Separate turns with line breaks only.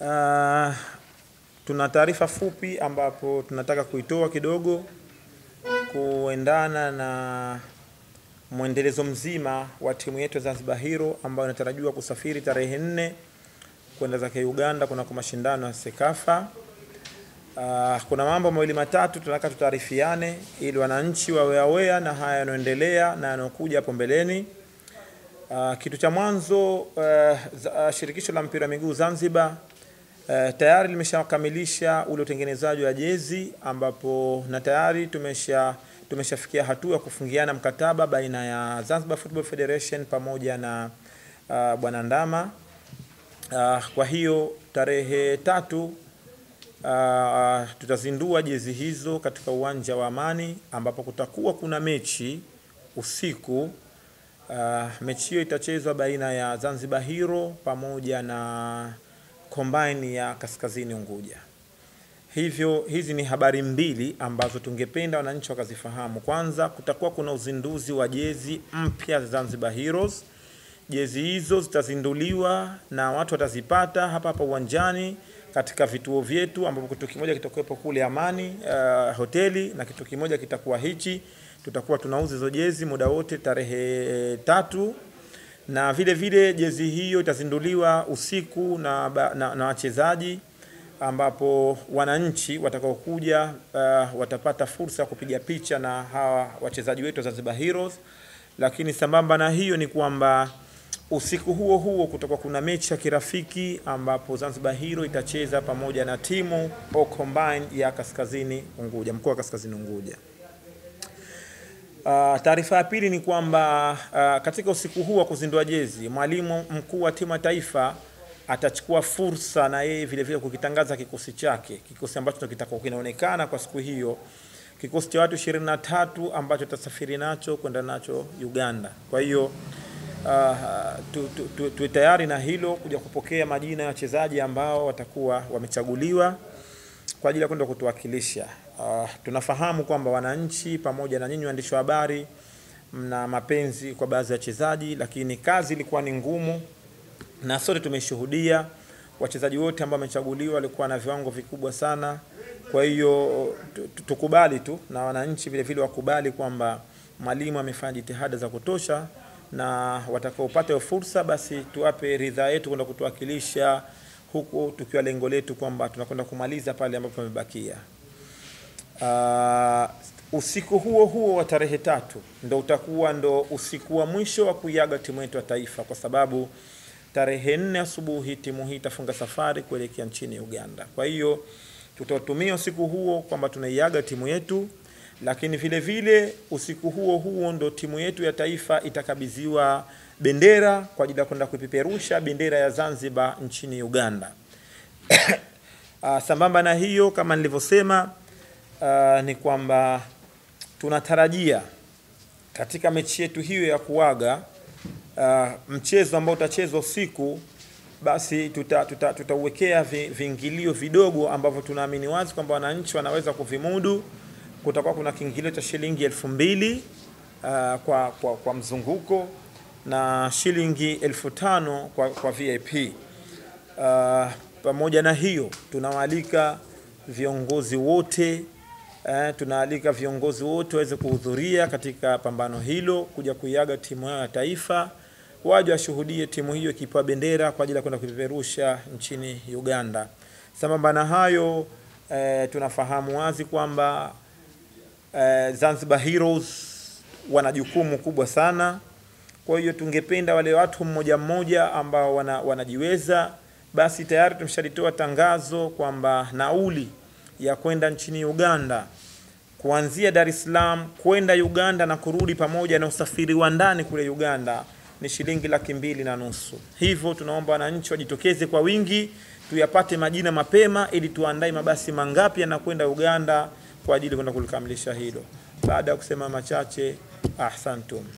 Uh, tuna taarifa fupi ambapo tunataka kuitoa kidogo kuendana na mwendelezo mzima wa timu yetu ya Zanzibar Hero ambayo inatarajiwa kusafiri tarehe nne kwenda zake Uganda kunako mashindano ya Sekafa. Uh, kuna mambo mawili matatu tunataka tutaarifiane ili wananchi wawe aware na haya yanayoendelea na yanayokuja hapo mbeleni. Uh, kitu cha mwanzo uh, uh, shirikisho la mpira wa miguu Zanzibar Uh, tayari limeshakamilisha ule utengenezaji wa jezi ambapo na tayari tumesha tumeshafikia hatua ya kufungiana mkataba baina ya Zanzibar Football Federation pamoja na uh, Bwana Ndama. Uh, kwa hiyo tarehe tatu uh, tutazindua jezi hizo katika uwanja wa Amani ambapo kutakuwa kuna mechi usiku. Uh, mechi hiyo itachezwa baina ya Zanzibar Hero pamoja na Combine ya Kaskazini Unguja. Hivyo hizi ni habari mbili ambazo tungependa wananchi wakazifahamu. Kwanza, kutakuwa kuna uzinduzi wa jezi mpya za Zanzibar Heroes. Jezi hizo zitazinduliwa na watu watazipata hapa hapa uwanjani katika vituo vyetu, ambapo kitu kimoja kitakuwepo kule Amani uh, hoteli na kitu kimoja kitakuwa hichi. Tutakuwa tunauza hizo jezi muda wote tarehe tatu na vile vile jezi hiyo itazinduliwa usiku na, na, na wachezaji ambapo wananchi watakaokuja uh, watapata fursa ya kupiga picha na hawa wachezaji wetu wa Zanzibar Heroes. Lakini sambamba na hiyo ni kwamba usiku huo huo kutakuwa kuna mechi ya kirafiki ambapo Zanzibar Hero itacheza pamoja na timu O Combine ya Kaskazini Unguja, mkoa wa Kaskazini Unguja. Uh, taarifa ya pili ni kwamba uh, katika usiku huu wa kuzindua jezi, mwalimu mkuu wa timu ya taifa atachukua fursa na yeye vile vile kukitangaza kikosi chake, kikosi ambacho kitakuwa kinaonekana kwa siku hiyo, kikosi cha watu 23 ambacho tutasafiri nacho kwenda nacho Uganda. Kwa hiyo uh, tu, tu, tu, tu tayari na hilo kuja kupokea majina ya wachezaji ambao watakuwa wamechaguliwa kwa ajili ya kwenda kutuwakilisha. Uh, tunafahamu kwamba wananchi pamoja na nyinyi waandishi wa habari mna mapenzi kwa baadhi ya wachezaji, lakini kazi ilikuwa ni ngumu na sote tumeshuhudia. Wachezaji wote ambao wamechaguliwa walikuwa na viwango vikubwa sana. Kwa hiyo tukubali tu na wananchi vile vile wakubali kwamba mwalimu amefanya jitihada za kutosha, na watakaopata hiyo fursa basi tuwape ridhaa yetu kwenda kutuwakilisha huku tukiwa lengo letu kwamba tunakwenda kumaliza pale ambapo pamebakia. Uh, usiku huo huo wa tarehe tatu ndo utakuwa ndo usiku wa mwisho wa kuiaga timu yetu ya taifa, kwa sababu tarehe nne asubuhi timu hii itafunga safari kuelekea nchini Uganda. Kwa hiyo tutatumia usiku huo kwamba tunaiaga timu yetu, lakini vile vile usiku huo huo ndo timu yetu ya taifa itakabidhiwa bendera kwa ajili ya kwenda kuipeperusha bendera ya Zanzibar nchini Uganda. Uh, sambamba na hiyo kama nilivyosema, uh, ni kwamba tunatarajia katika mechi yetu hiyo ya kuaga uh, mchezo ambao utachezwa usiku, basi tutauwekea tuta, tuta viingilio vidogo ambavyo tunaamini wazi kwamba wananchi wanaweza kuvimudu. Kutakuwa kuna kiingilio cha shilingi elfu mbili uh, kwa, kwa, kwa mzunguko na shilingi elfu tano kwa, kwa VIP. Uh, pamoja na hiyo tunawaalika viongozi wote eh, tunaalika viongozi wote waweze kuhudhuria katika pambano hilo, kuja kuiaga timu yao ya taifa, waje washuhudie timu hiyo ikipewa bendera kwa ajili ya kwenda kupeperusha nchini Uganda. Sambamba na hayo eh, tunafahamu wazi kwamba eh, Zanzibar Heroes wana jukumu kubwa sana. Kwa hiyo tungependa wale watu mmoja mmoja ambao wana, wanajiweza basi tayari tumeshalitoa tangazo kwamba nauli ya kwenda nchini Uganda kuanzia Dar es Salaam kwenda Uganda na kurudi pamoja na usafiri wa ndani kule Uganda ni shilingi laki mbili na nusu. Hivyo tunaomba wananchi wajitokeze kwa wingi, tuyapate majina mapema ili tuandae mabasi mangapi yanakwenda Uganda kwa ajili kwenda kulikamilisha hilo. Baada ya kusema machache, ahsantum.